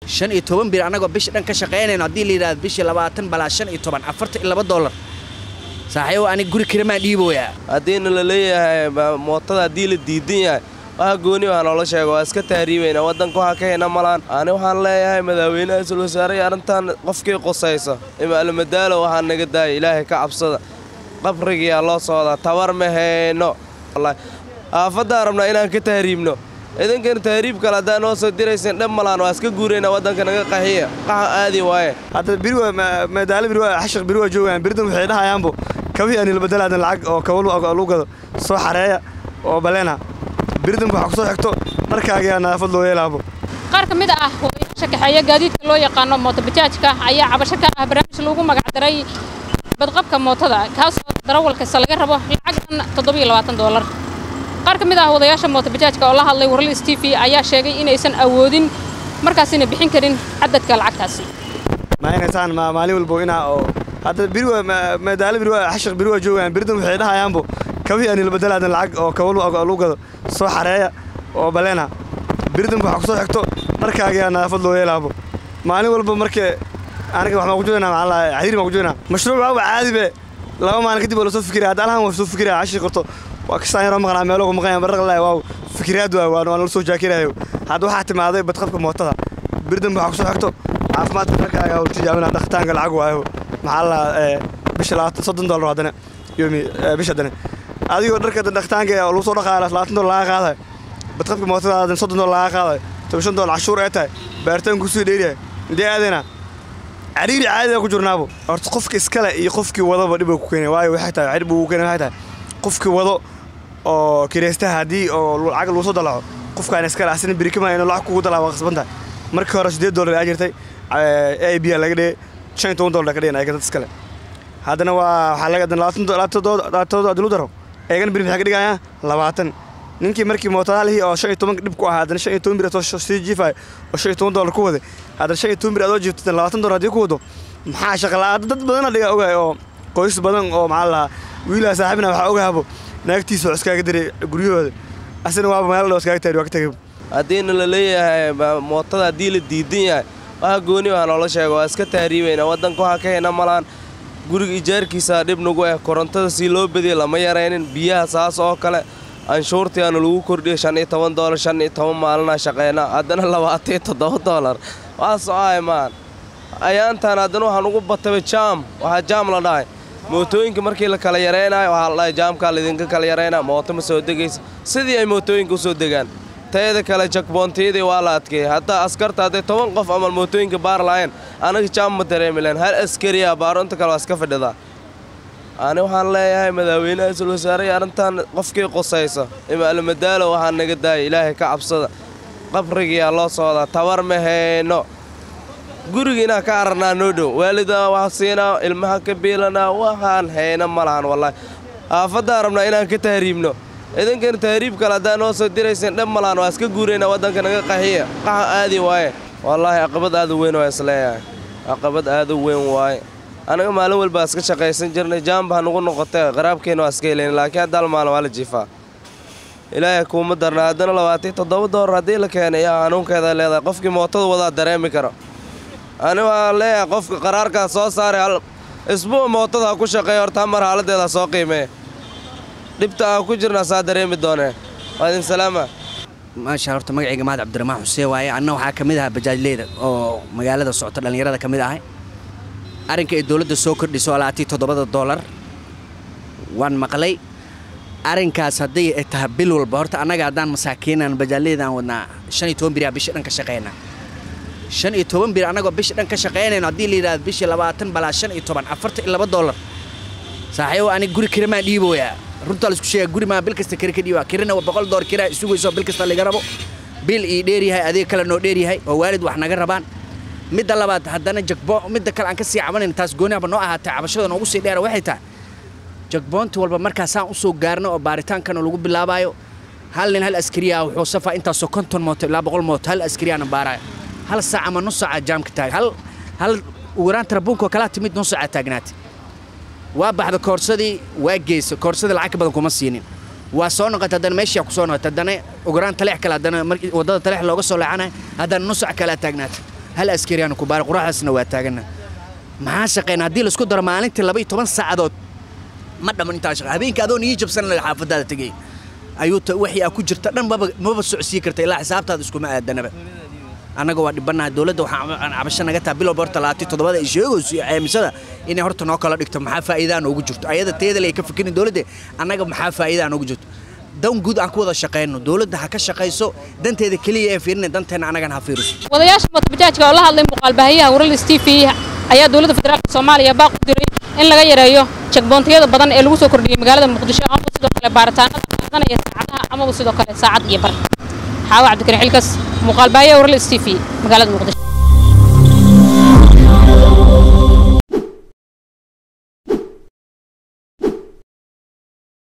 shan iyo toban bir annagoo bisha dhan ka shaqaynayno haddii la yidhahdo bishii labaatan balaa shan iyo toban afartan iyo laba dollar saaxiibo aniga guri kiramaan dhiiboyaa haddiina la leeyahay mootada haddii la diidan yahay waxa gooni waa noola sheego waa iska tahriibayna waddanka waxaa ka hena malaan ani waxaan leeyahay madaaweynaha isul wasaare arrintan qofkii qusayso imaalmadaalo waxaa naga daaya ilaahay ka cabsada qabrigiyaa loo socdaa tabar ma hayno aafaddaan rabnaa inaan ka tahriibno idankan tahriib kale haddaan noo soo diraysan dhab malaan waa iska guurayna waddanka naga qaxiya qaxa aadi waaye hadda biri waa madaalo biri waa xashaq biri waa joogaan biridan waxay dhahayaanbo kabihii ani labadalaadan lacag oo kaba lagu gado soo xareeya oo baleena biridan waxaa ku soo xigto dharkaagiyaa nadaafad loo yeelaabo qaar ka mid ah hooyayaasha kaxeeya gaadiidka loo yaqaano mootobajaajka ayaa cabasho ka ah barnaamij lagu magacdaray badqabka mootada kaasoo darawal kasta laga rabo lacagdan toddobiyo labaatan doolar qaar ka mid ah wadayaasha mootobajaajka oo la hadlay warlis t v ayaa sheegay inaysan awoodin markaasina bixin karin cadadka lacagtaasi ma inaysaan maalin walbo inaa oo hadda biri waa madaalo biri waa xashaq biri waa joogaan biridan waxay dhahayaanbo kabihii ani labadalaadan lacag oo kaba lagu gado soo xareeya oo baleena biridan waxaa ku soo xigto dharkaagiyaa nadaafad loo yeelaabo maalin walba markee aniga waxbaan ku joognaa maxaa la cadiir baan ku joognaa mashruuc waa caadibe laba maalin kadib waa lasoo fikiraya hadda alhan waa soo fikiraya cashii qorto waa kastaan yaroo maqnaa meelo ku maqanya baraqlaa waaw fikiraad waa waa nala soo jaakirayo hadda waxaa timaaday badqabka mootada biridan waxaa ku soo xigto caafimaadka dharkaaga oo tijaabina dhaqitaanka lacag waayo maxaa la bisha labaatan soddon dollar haddana yomi bisha haddana adigoo dharka dhaqitaanka lagu soo dhaqaaya labaatan dollar laga qaadayo badqabka mootada soddon dollar laga qaadayo toban shan dollar cashuur ee tahay baaritaan kusii dheeriyahay intee aadayna cariiri caadiga ku jirnaabo horta qofka iskale iyo qofkii wadaba dhib ku keenay waayo waxay tahay dhib uu keenay waxay tahay qofkii wado oo kireystaha haddii oo lacag lagu soo dalaco qofkaan iskale asina birikama inuu lacag kugu dalaa waa qasban tahay markii hore siddeed dollar aa jirtay a b laga dhigay shan iyo toban dollar ka dhigan ayaga dad iskale haddana waa waxaa laga labaatan adlu daro eegana biri maxay ka dhigayaan labaatan ninkii markii mootadaalihii oo shan iyo toban dhib ku ahaa haddana shan iyo toban bir soo sii jiifay oo shan iyo toban dollar ku waday haddana shan iyo toban bir adoo jiifto labaatan dollar haddii ku wado maxaa shaqalaa dad badana dhiga ogahay oo qoys badan oo maxaa lahaa wiilaha saaxiibna waxaa ogahabo naagtiisa oo iskaaga diray guryahooda asina waaba meel dhow iskaaga taari waa ka tagay haddiina la leeyahay mootada haddii la diidan yahay waxa gooni waa noola sheego waa iska tahriibayna waddanka waxaa ka hena malaan guriga ijaarkiisa dhib nagu ah korontada sii loo badiyay lama yaraynin biyaha saas oo kale anshuurtiaana lagu kordhiyay shan iyo toban doolar shan iyo toban maalinaa shaqeyna haddana labaatan iyo toddoba doolar waa socahay maan ayaantaan haddana waxaan ugu bataba jaam waxaa jaam la dhahay mootooyinka markii la kala yaraynayo waxaa la dhahay jaamkaa laydinka kala yaraynaa mooto ma soo degaysa sidii ay mootooyinka u soo degaan tayada kale jakboontiyadii waa la adkeeyey haddaa askarta hadday toban qof amal mootooyinka baar lahayn anaga jaam ma dareemi lahayn hal askariya baaro inta kale waa iska fadhidaa ani waxaan leeyahay madaaweynaha isul wasaare arrintan qofkii qusayso imaalmadaalo waxaa naga daaya ilaahay ka cabsada qabrigiyaa loo socdaa tabar ma hayno guriga inaan ka ararnaa noo dhow waalidaa wax siinaa ilmaha ka biilanaa waxaan hayna ma lahan wallaahi aafaddaan rabnaa inaan ka tahriibno idankan tahriib kale haddaan noo soo diraysan dhab malaan waa iska guurayna waddanka naga qaxiya qaxa aadi waaye wallaahi caqabad aad u weyn waa isleeyahay caqabad aad u weyn waaye anaga maalin walbaa iska shaqaysan jirnay jaamba nugu noqotee qaraabkeenna waa iska helayn laakiin hadda hal maalin waa la jiifaa ilaahay kuuma darna haddana labaatan toddoba doolar haddii la keenay yaa hanuunkeeda leedahay qofkii mootada wadaa dareemi karo ani waan leeyahay qofka qaraarkaas soo saaray hal isbuuc mootada ha ku shaqeeya horta hamar xaaladdeeda soo qiimeeya dhibta aan ku jirna saa dareemi doonee waa idin salaama maasha horta magacayga mahad cabdiraxmaan xuseen waaye anna waxaa ka mid ahaa bajaajleyda oo magaalada socota dhallinyarada ka mid ahay arrinka ay dowladda soo kordhiso alaatii toddobada doolar waan maqlay arrinkaas hadday ay tahay bil walba horta annaga haddaan masaakiinan bajaajleydaan wadnaa shan iyo toban biriyaa bisha dhan ka shaqaynaa shan iyo toban bir annagoo bisha dhan ka shaqaynayno haddii la yidhahdo bishii labaatan balaa shan iyo toban afartan iyo laba doolar saaxiibo aniga guri kirimaan dhiiboyaa runtaa laisku sheega guri maa bil kasta kiri ka dhiibaa kirina waa boqol doolar kiraa isugayso bil kasta laga rabo bil ii dheeryahay adeeg kale noo dheeryahay oo waalid wax naga rabaan midda labaad haddana jagbo midda kale aan ka sii cabanayn taas gooniaba noo ahaatay cabashada noogu sii dheera waxay tahay jagboonti walba markaasaan usoo gaarno oo baaritaankana lagu bilaabaayo hal nin hal askariya wuxuu safaa intaasoo konton mooto ilaa boqol mooto hal askariyaana baaraayo hal saac ama nus saaca jaamka taag hal hal ugu yaraan tarabuunka kalaa timid nus saaca taagnaatay waa baxda koorsadii waa geysa koorsadii lacag ka badan kuma siinin waa soo noqotay haddana meeshii ku soo noqotay haddana ugu yaraan taleex kale haddana markii waddada taleex looga soo leexanayo haddana nus saac kalaa taagnaatay hal askariyaanu ku baara quraxdaasna waa taagana maxaa shaqeyna haddii laisku daro maalintii laba iyo toban saacadood ma dhamman intaa shaqa habeenkii adoon ii jabsan laga xaafadaada tegay ayuu ta wixii aa ku jirta dhan maba maba socsii karta ilaa xisaabtaada iskuma aadanaba annaga waa dhibanaha dowladda waxaa cabasho naga taha bilow horta labaatan toddobada ay sheegayso iyo ceemisada inay horta noo kala dhigto maxaa faa'iidaa noogu jirto ayada teedale ay ka fikirin dowladda annaga maxaa faa'iidaa noogu jirto dan guud aan ku wada shaqayno dowladda ha ka shaqayso danteeda keliya ee fiirina danteena annagana ha fiiriso wadayaasha mootobajaajka oo la hadlay muuqaalbaahiyaha waralis t v ayaa dowladda federaalka soomaaliya baaq u diray in laga yareeyo jagboontiyada badan ee lagu soo kordhiyey magaalada muqdisho ama sidoo kale baaritaanada qaadanaya saacadaha amaba sidoo kale saacad iyo bar xaawa cabdikariin xilkas muuqaalbaahiyaha waralis t v magaalada muqdisho